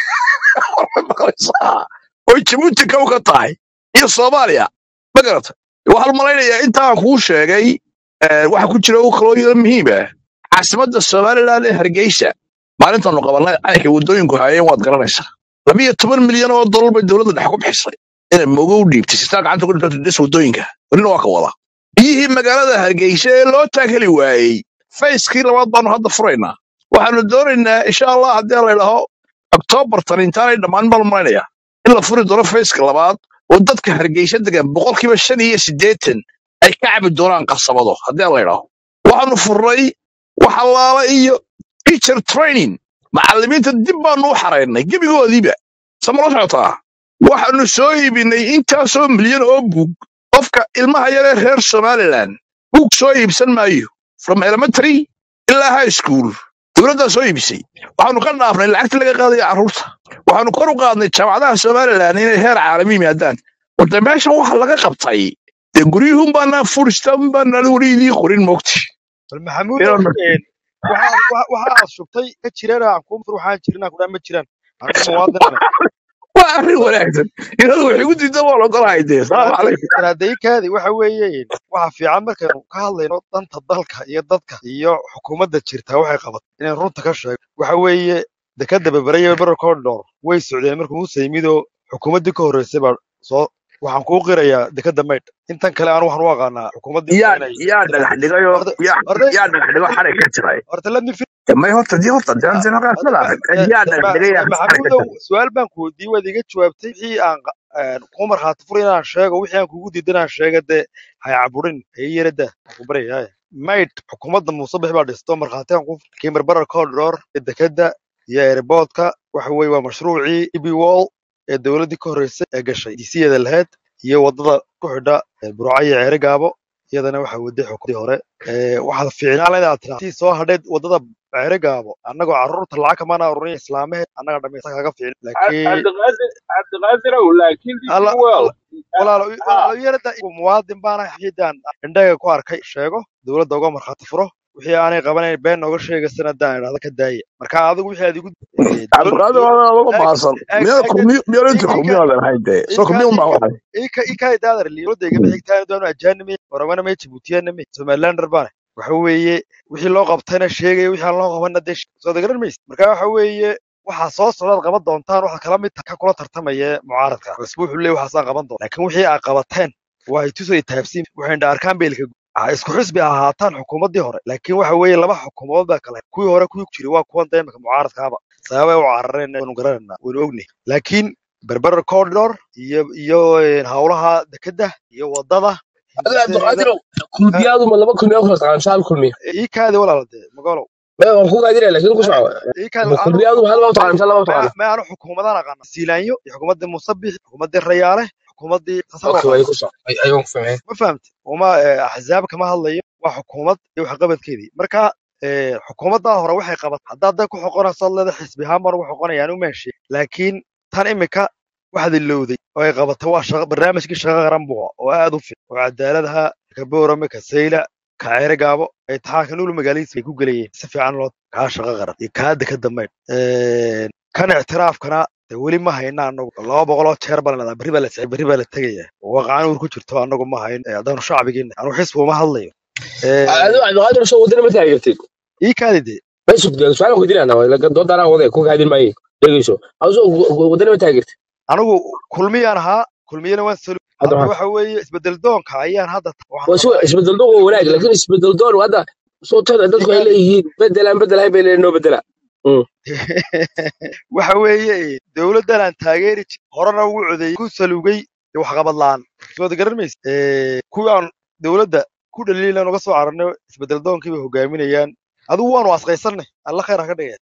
maqlaysaa oy jabuuti kow ka tahay iyo soomaaliya ma garata waxaan malaynayaa intaan kuu sheegay eh, waxa ku jira kaloo yaro muhiim ah caasimadda somaliland ee hargeysa maalintaanu qabannay caynka waddooyinku hayeen waad garanaysaa labiyo toban milyan oo dollar bay dowladda dhex ku bixisay inay mogo u dhiibtay sitaa gacanta ku dhibta dhis waddooyinka welina waa ka wada biyihii magaalada hargeysa ee loo taagheli waayey fayskii labaad baanu hadda furaynaa waxaanu doonaynaa insha allah haddii la idhaho oktoobartan intaanay dhammaan baan malaynayaa in la furi doono fayska labaad oo dadka hargeysa degan boqolkiiba shan iyo siddeetan ay ka cabi doonaan qasabado haddii la idhaho waxaanu furnay wax allaala iyo teacher training macallimiinta dib baanu u xaraynay gebigoodiiba samala socotaa waxaanu soo iibinay intaasoo milyan oo buug qofka ilmaha yaree reer somaliland buug soo iibsan maayo from elementary ilaa high school dowladdaa soo iibisay waxaanu ka dhaafnay lacagta laga qaadayo carruurta waxaanu kor u qaadnay jaamacadaha somaliland inay heer caalami yimaadaan warda meeshan waxa laga qabtay dee guryuhun baanaan furistan baanaan weli idiin qorin moogti bal maxamuudow een, waxa waxa waxa aad shubtay ka jiraan aan kuu fur waxaan jirin aan ku dhahan ma jiraan anigu muwaadinana waa arrin wanaagsan inaad wax igu diidan waa logolahay dee salaamu calaykum istaraatiijikaadi waxa weeye waxa fiican markaynu ka hadlayno danta dalka iyo dadka iyo xukuumadda jirta waxay qabat inay runta ka sheego waxa weeye dekada beberaya bero condor way socdeen markuu muuse yimid oo xukuumaddii ka horreysay baa soo waxaan kuu qirayaa dekada maydh intan kale aan waxaan u aqaanaa xukuumaddii yaa inay yaa inay dhagax dhigayoo horta yaa horta yaa dhagax dhigo xarig ka jiray horta let me De may horta dii horta dee dee markaas horta madax ma- yaa de- dhagax ma- dhigay de yaa xarig ka maxamuudow jiray su-aal baan ku weydiiyey waad iga jawaabtay wixii aan qa- een, kuu markhaati fur inaan sheego wixii aan kugu diidan aan sheega dee hay caburin hay yarada waan ku baryaya maydh xukuumadda muuse bixi baa dhisto markhaati aan ku kimirbarar corridor ee dekada iyo airportka waxa weeye waa mashruucii eb wall ee dowladdii ka horreysay ee gashay disiyeeda lahayd iyo waddada ku xidha ee burco iyo ceere gaabo iyadana waxa waday xukuumadii hore Ee, waxaad fiicnaan lahayd inaad tiraa tii soo hadheed waddada ceere gaabo annagoo carruurta lacag kamaana ururin islaamaheed annaga dhammaysa kaga fiicin laakiin cabdiqaadir cabdiqaadirow laakiin alla dp well alla walaalo ha walaalo yarada muwaadin baana xidaan indhaga ku arkay sheego dowladda uga markhaati furo wixii aanay qabanayn been nooga sheegaysana hadaan idhahdo ka daaya marka adigu wixii aad igu eh, dowlad cabdiqaadir dowlad waa laga ag maasan ag miyaa ag kulmiyo miyaa inta ika kulmiyo adan hayde soo ika kulmiyo unbaa ika waxay ika ika daadar dowladda igama xigtaan doonu ajaanime oramana me jibuutiyana me somalilander baane waxa weeye wixii loo qabtayna sheegaya wixii aan loo qabanna dee sheeg- soo garan maysid marka waxa weeye waxaa soo socdaad qaban doontaan waxaad kala mid tahay ka kula tartamaya mucaaradka cusbu wuxuu leeyahy waxaasaan qaban doona laakiin wixii aad qabateen waa tusay taabsiin waxay indha arkaan beelka ha isku xisbi ha ahaataan xukuumaddii hore laakiin waxa weeye laba xukuumadood baa kale kuwii hore kuwii jiray waa kuwan dee imika mucaaradkaaba sababay u carareen waynu garanayna waynu ognahay laakiin berber corridor iyo iyo eh, howlaha dekedda iyo wadada adiga hindisaheeda cabdiqaadirow kulmiyaadu ma laba kulmiya kula taqaan shaal kulmiya ii kaadi walaala dee magalow me waan ku gaadinaya laakiin ku ma soco ii kaadi ma anu kulmiyaadu hal baa u taqaan mise laba u ma taqaana ma anu xukuumadaan aqaana siilaanyo iyo xukuumaddii musabix xukuumaddii rayaale xukuumaddii tasar okay aqaana way ku soco ay ayaan ku fahmay ma fahamti uma eh, axzaab kama hadlayo waa xukuumad iyo waxqabadkeedii marka eh, xukuumaddaa hore waxay qabat haddaad dan ku xoqonayso leeda xisbi ahaan baan ugu xoqonayaan u meeshe laakiin tan imika waxaad ilowday oo ay qabatay waa shaqa barnaamijkii shaqa qaran buu ahaa oo aad u fiican oo cadaaladaha ka boorame ka sayla ka ceere gaabo ay taxaanka nuulu magaaladiisa ay ku gelayeen si fiican loo kaa shaqa qaran iyo kaa deka dambeyn kan ictiraafkana de weli ma hayna anagu laba boqoloo jeer baan leedahay berri baa la berri baa la tegaya waaqaan uur ku jirto anagu ma hayn eh, haddaanu shacbigiina anu xisbi uma hadlayo adiga cabdiqaadir soo wadana ma taageertid ii kaadi de ma sugdeen su'aalan ku dilaana waa laga doodana wada ku gaadin maayo dhegeyso adoo wadana ma taageertid anigu kulmiyaan ahaa kulmiyana waan salo hadda hadda waxaa waxa weeye isbedel doonka ayaan hadda waxaan waa soo rabaa isbedel doon waa wanaag laakiin isbedel doon hadda soo tada ii dadku ay kaadi leeyihiin bedelaan bedelahay bay leeyihiin noo bedela Mm. waxa weeye dowladdan aan taageeri jir horena ugu codeeyey ku salugay iyo waxqabad la'aan soo wada garan maysa kuwii aan dowladda ku dhaliilan uga soo cararnay isbedel doonkii bay hogaaminayaan adigu waanu asqaysanay alla khayr ha ka dhigeen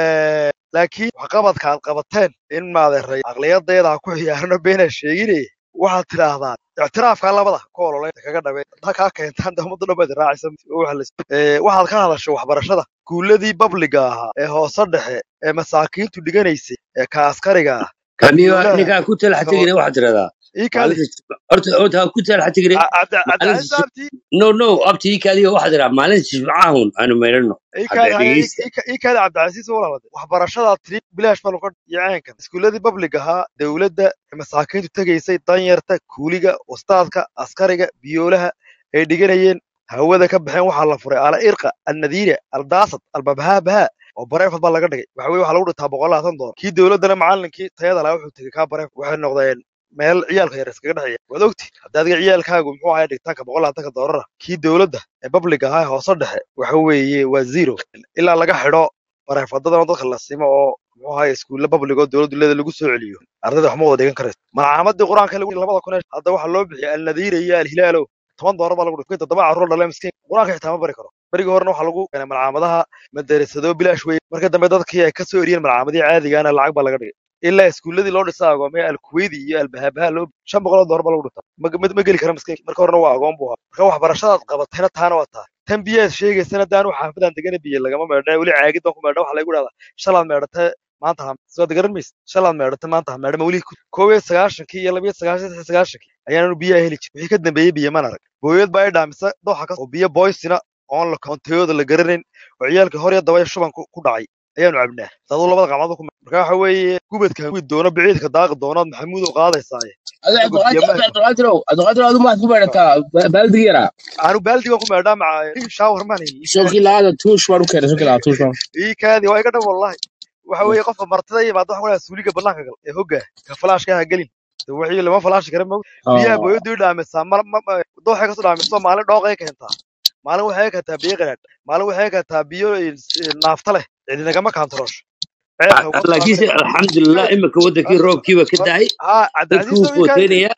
laakiin waxqabadka aad qabateen in maadeeray aqliyadeeda ha ku ciyaarno beenaa sheeginaya waxaad tidhaahdaan ictiraafka labada ku ololay kaga dhabeen haddaa kaa keentaan de ummadda dhan baad raacaysa waxa la is- ee, waxaad ka hadashay waxbarashada guuladii babliga ahaa ee hoose dhexe ee masaakiintu dhiganaysay ee ka askariga ah ka aniga biyoolaha ninkaa ku talax ka tegina waxaad tiradaa ii kaadi maalinta horta horta ha ku talax tegine cabdicasiis maalinta abti no no abti ii kaadiga waxaad tiraa maalinta jimcahun aanu meydhano ii hadda kaadi haya dhegeysta ii kaadi cabdicasiis walaalade waxbarashadaa tiri bilaash baa lagu yacaankan iskuuladii bablig ahaa dowladda ee masaakiintu tegaysay danyarta kuuliga ustaadka askariga biyoolaha ay dhiganayeen hawada ka baxeen waxaa la furay ala irqa alnadiira aldaasad albabhaabaha oo bareefad baa laga dhigay waxa weye waxaa lagu dhintaa boqol labaatan doolar kii dowladdana macallinkii tayada lahaa wuxuu tegey kaa bareef waxay noqdeen meel ciyaalka yar iskaga dhexeeya waad ogti hadda adiga ciyaalkaagu muxuu ahay dhigtaanka boqol labaatanka doolara kii dowladda ee public ahaa ee hoose dhexe waxa weeye waa zero ilaa laga xidho bareefadadana dadka la simo oo muxuu ahay iskuulla public oo dowladdu leeda lagu soo celiyo ardayda waxma wada dhigan karayso malcaamadii qur-aanka lagu labada kun ee hadda waxaa loo bixiyay alnadiira iyo alhilaalo toban doolar baa lagu dhigay toddoba carruur dhalee miskiin qur-aanka xitaa ma bari karo berigii horena waxaa lagu keenay malcaamadaha madarasado bilaash weye marka dambe dadkii ay ka soo eriyeen malcaamadii caadigaana lacag baa laga dhigay ilaa iskuulladii loo dhisa agoomay alkuweydi iyo albahabaha loo shan boqoloo doolar baa lagu dhigtaa ma ma ma geli kara miskiin marka horena waa agoon buu ahaa marka waxbarashadaad qabatayna taana waa taa tan biyaad sheegaysana daanu xaafadan degana biyo lagama meedha weli caagid baan ku meedha waxaa lagu dhahdaa shalaad meedhatay maanta ha soo garan maysa shalaad meedhatay maanta ha meedha ma weli ku- koob iyo sagaashankii iyo laba iyo sagaashan saddex iyo sagaashankii ayaanu biyaha heli jirin wixii ka dambeeyey biyo mana arag booyad baa i dhaamisa dooxa ka oo biyo boysina oon la koonteyooda la garanayn oo ciyaalkii hor iyo daba shuban ku ku dhacay ayaanu cabnaa daduu labada gacmood ku marka waxa weeye gubadka gudi doono biciidka daaqi doonaad maxamuud oo qaadaysaaye adiga anagu biyo ma hayno cabdiqaadir cabdiqaadir adu maad ku beerataa baaldiga yaraa aanu baaldigan ku meedhaa maca shaawar maan ii soo kaadi kilaada tuush baan u keenay soo kilaada tuush baan ii kaadi waa iga dhan wallahi waxa weeye qofka martida yimaada waxa ku suuliga bannaanka gal ee hogga ka falaashka ha gelin de wixii lama falaashi kara mog biyaha booyadu i dhaamisaa ma ma ma- dooxay kasoo dhaamiso maalin dhooqay keentaa maalin waxay keentaa biyo qaraadh maalin waxay keentaa biyo eh, naafta leh cidinagama kaantaroosho ceelka uga soo laakiinse arkay alxamdulilah imika wadankii roobkiiba ka dahay haa dadkii cabdicasiis wuu oo ii kaadi footeynaya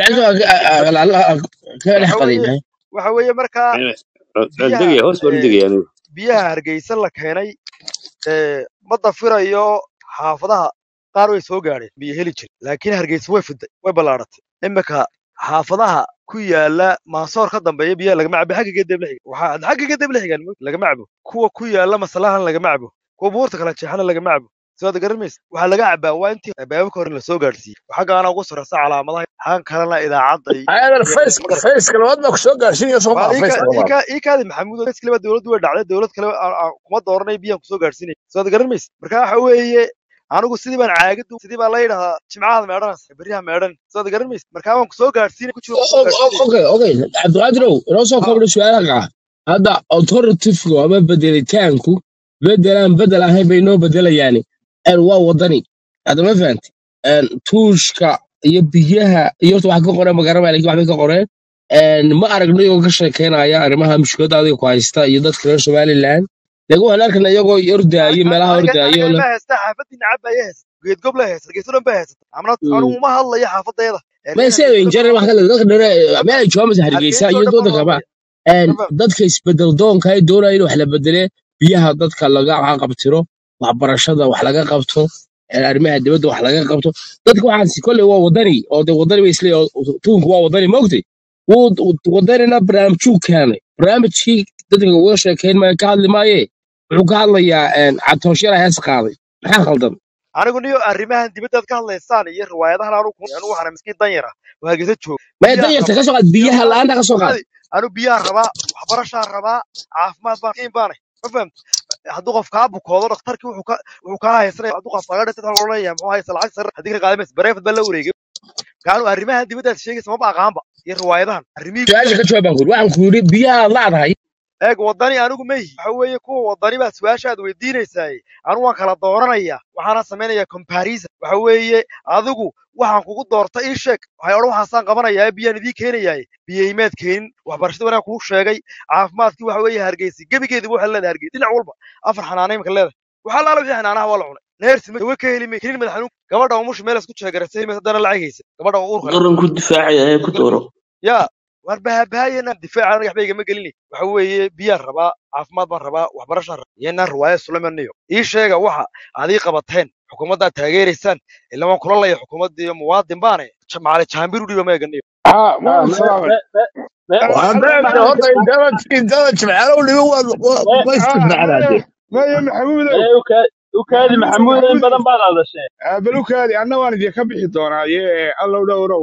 cabdicasiis kaga dhex waxa weeye qadin waxa weeye markaa biyaha degaya hoos baan u eh, degaya anigu biyaha hargeysa la keenay ee ma dafirayo xaafadaha qaar way soo gaadheen biyo heli jir laakiin hargeysa way fiday way ballaaratay imika xaafadaha ku yaala maasoor ka dambeeya biyaha lagama cabo xagga gedeb lixiga waxaa xagga gedeb lixigan lagama cabo kuwa ku yaala masalahan lagama cabo kuwa buurta kala jeexana lagama cabo soo ad garan maysa waxaa laga cabaa waa intii baababka hore lasoo gaadhsiiyey xaggaana ugu sarreysa calaamadaha xaggan kalena idaacadda iyo ayadan iyo fays magarata fayska labaad baa kusoo gaarsiinaya soo waa maa ii fayska ka- ii labaad ka- ii kaadi maxamuud fayska leba dowladdu way dhacday dowlad kale aan- aan kuma dooranay biyaan kusoo gaadhsiinay soo ad garan maysa marka waxa weeye anigu sidii baan caagadu sidii baa la yidhahdaa jimcaha meedhanaysa beryaha meedhan soo ad garan maysa marka waan kusoo gaadhsiinay ku jiro kusoo gaadhsiinay okay okay cabdiqaadirow inoo soo ah kobdho su-aalaha qaar hadda authoritativku ama bedelitaanku bedelaan bedel ahayn bay noo bedelayaani een waa wadani hadda ma fahanti een tuushka iyo biyaha iyo horta wax ka qoreen magaramaya lakin waxbay ka qoreen een ma aragno iyagoo ka sheekeynaya arrimaha mushkiladda adiga ku haysta iyo dadka reer somaliland laakiin waxaan arkana iyagoo ordaayo meelaha aniga ordaayo aniga le ma haysta xaafadii nacab baa haysta geed gob la haysta geeso dhan baa haysata amna Mm. anigu uma hadlayo xaafadeeda ma eryaha se geeso dhan injare baan wax hadlaya kale dadka dhere ma meel ay joogaan hargeysa hargeysa oo iyo dhan baan waddanka ba hadlaya een ma faham dadka isbedel doonka ay doonaya in wax la bedele biyaha dadka laga qabtiro waxbarashada wax laga qabto een arrimaha dibadda wax laga qabto dadka waxaasi kolley waa wadani oo de wadani bay isleeyahay tuunku waa wadani maogtay wuu wadanina barnaamijuu keenay barnaamijkii dadka uga sheekeyn maayo ka hadli maaye wuxuu ka hadlayaa een cabditooshyara hees qaaday maxaa khaldan anigu niyo arrimahan dibaddaad ka hadlaysaan iyo riwaayadahan anigu ku- anigu waxaan miskiin danyar ah oo hargeysa jooga maya biyaan danyarta rabaa ka soo qaad biyaha biyaha la'aanta ka soo qaad adi anigu biyaan rabaa waxbarashaan rabaa caafimaad baan kiin baanay ma fahamta hadduu qof kaa bukoodo dhakhtarkii wuxuu ka wuxuu kaa haysanaya hadduu qof kaaga dhintay waxaa looleeyahay muxuu haysta lacag sare haddii ka qaadamaysa bareefad baa la wareegay kaanu arrimahan dibaddaad sheegaysa maba aqaanba iyo riwaayadahan arrimihii su-aasha gudaha ka jawaab baan ku yidhi waxaan ku yidhi biyaha aad laadahay eeg wadani anigu ma yihi waxa weeye kuwa wadani baa su-aasha aad weydiinaysaay anigu waan kala dooranaya waxaana samaynaya comparison waxa weeye adigu waxaan kugu doorta ii sheeg waxay odhan waxaasaan qabanayaa biyaan idiin keenayaay biyaymaad keenin waxbarashada wanaan kuu sheegay caafimaadkii waxa weeye hargeysa gebigeediba waxaa leedahay hargeysa dhinac walba afar xanaanay imika leedahay waxaa laala wixii xanaanaha waa la cunay neersi dawa ka heli may kelin madax xanuun gabadha umushi meel isku jeegarasay haddana lacag haysa gabadha uurka leh qaran ku difaacaya ee ku dooro yaa war bahabahayeena difaaca anaga waxba igama gelini waxa weeye biyaan rabaa caafimaad baan rabaa waxbarashaan rabaa iyo inaan riwaaya sulamaniyo ii sheega waxa aad ii qabateen xukuumaddaad taageeraysaan ila waan kula laya xukuumadda iyo muwaadin baane Ja- macali jaambir u dhiba ma eganiyo ها ما آه، ما سلامي ما ما waa ما beerta ما horta intaada intaada jimcaalow dhigo waad ها maystirnacdaa ما dee ما يا محمود ما وكا- وكالي محمود محمود إن محمود بدن بعد هذا الشيء بلوك هذه أنا وأنا دي كبحي دونا يا الله دورو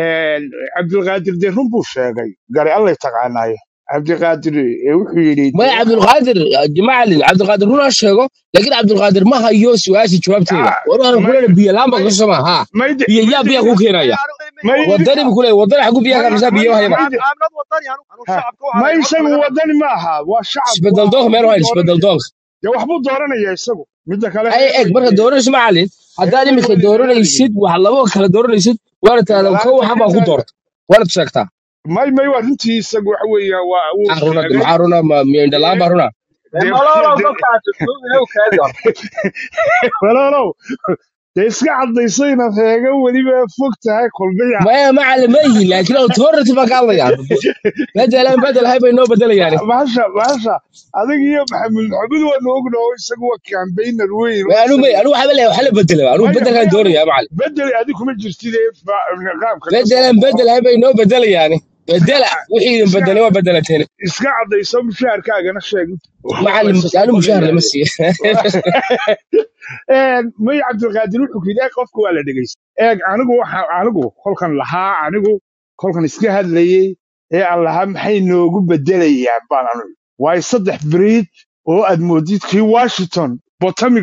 عبد القادر دي رمبو شاقي قال الله يتقعنا عبد القادر وحي يريد maya cabdulqaadir macalin cabdulqaadir runaa sheego laakiin cabdulqaadir ma hayo su-aasha jawaabteeda war waxaan ما ku leeyahay biyo laan baa ما ka soma ha ما يد biyo ما yaa biya يد ku keenaya ما يد wadani bu ku leeyahay wadani xagu biyaha ما ka qabsaa ما biyo ما hayaba يد caamilad wadani anu anu ها shacabka waxaan ما ahay codka يسوي laga ودني معها والشعب isbedel doonka meel وحبو waa isbedel دورنا doonka يا وحبو دورنا يا يسوي مدة كلا ay هير eg marka ويدي dooranayso macalin haddaad هير iminka ويدي dooranaysid wax labo kala dooranaysid waana tiraahdaa لا ko waxan baa ku انت doorta waana sheegtaa ما ما يورنتي يسوي حوي وهو maxaa runa شيغي maxaa runa ma miyandhalaan baa runa ما دي لا لا دي قف كانت تسوق له كذا walaalow dee iska cadaysayna reega weliba fog tahay kulmiya maya macalin ma yihin laakiin authority baa ka hadlayaa bedelaan bedel hay bay noo bedelayaani bahasha bahasha adiga iyo maxamed maxamed waanu ognaho isagu waa kambaynar weyn may oo anu may isagu anu waxaa leeyahay waxa la bedela anu maya bedelkaan maya doonaya macalin bedel adi kuma jirtid ee fa- qaabka ka soo bedelan baxo bedel hay bay noo bedelayaani bedela wixii idin iska bedelay waa bedelateen iska cadayso mushaharkaagana sheeg macalin laysa anu mushahar lama sabanayaaye siiyo may cabdilqaadir wuxuu yidhi "Eeg, qofka waa la dhegeysta eeg anigu waxa anigu kolkan lahaa anigu kolkan iska hadlayey ee aan lahaa maxay noogu bedelayaan baan anu waayo saddex beriid oo aad moodid kii washington potomic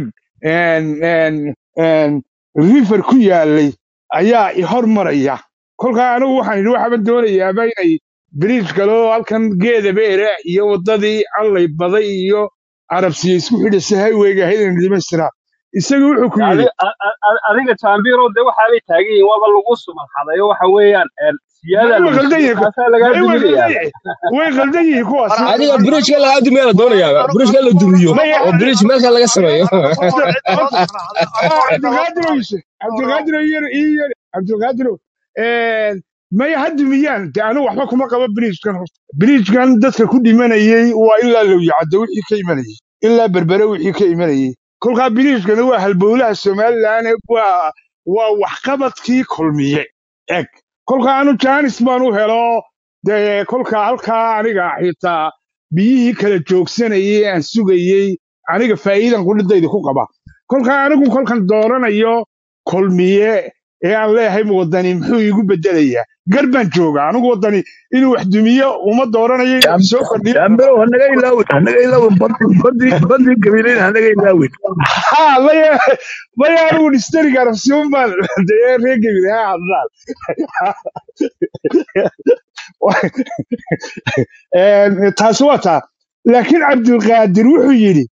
river ku yaalay ayaa i hormaraya kolkaa anigu waxaan yidhi waxaaban doonayaaba inay bridge kaloo halkan geeda beere iyo waddadii allay baday iyo carabsiya isku xidhasa highwayga ahayd inay dhamaystiraan isaga wuxuu ku yidhi adiga jaambiro de waxaa bay taagan yihiin waaba lagu sumalxadayo waxa weeyaan siyaada may way lagu qaldan siiyey yihiin kaasaa lagaa may way qaldan duminayaa yihiin way qaldan yihiin kuwaas war way adiga qaldan bridgeka lagaa dumiya la doonayaa bridgeka la dumiyo may oo bridge meelka laga sameeyo aniga aniga ah aniga aniga aniga cabdilqaadir oyse cabdilqaadir iyo iyo cabdilqaadir may ha dumiyaan de anigu waxba kuma qabo bridgekan horta bridgekan dadka ku dhimanayey waa ilaa lowyacaddo wixii ka imanayey ilaa berbere wixii ka imanayey kolkaa bridgekana waa halbowlaha somalilan waa waa waxqabadkii kulmiye eg kolkaa anu jaanis baan u helo dee kolkaa halkaa aniga xitaa biyihii kala joogsanayey aan sugayey aniga faa'iidan qudhidayda ku qaba kolkaa anigu kolkan dooranayo kulmiye ee aan leeyahay wadani muxuu iigu bedelayaa gar baan jooga anigu wadani inuu wax dumiyo uma dooranayo inuu wax soo kordhiyo jaambirow hanaga ilaawin hanaga ilaawin badi badi gabiilayn hanaga ilaawin ha maya maya anigu dhistariga arabsiun baan dee reer gebile ha hadlaan Een, taasi waa taa laakiin cabdulqaadir wuxuu yidhi